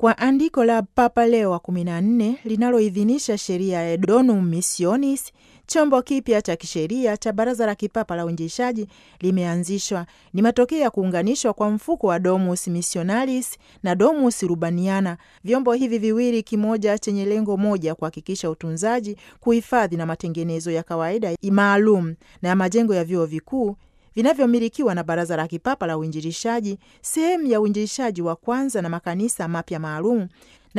kwa andiko la Papa Leo wa 14 linaloidhinisha sheria ya Donum Missionis, chombo kipya cha kisheria cha Baraza la Kipapa la Uinjilishaji limeanzishwa. Ni matokeo ya kuunganishwa kwa mfuko wa Domus Missionalis na Domus Urbaniana, vyombo hivi viwili, kimoja chenye lengo moja, kuhakikisha utunzaji, kuhifadhi na matengenezo ya kawaida maalum na ya majengo ya vyuo vikuu vinavyomilikiwa na Baraza la Kipapa la Uinjilishaji, sehemu ya uinjilishaji wa kwanza na makanisa mapya maalum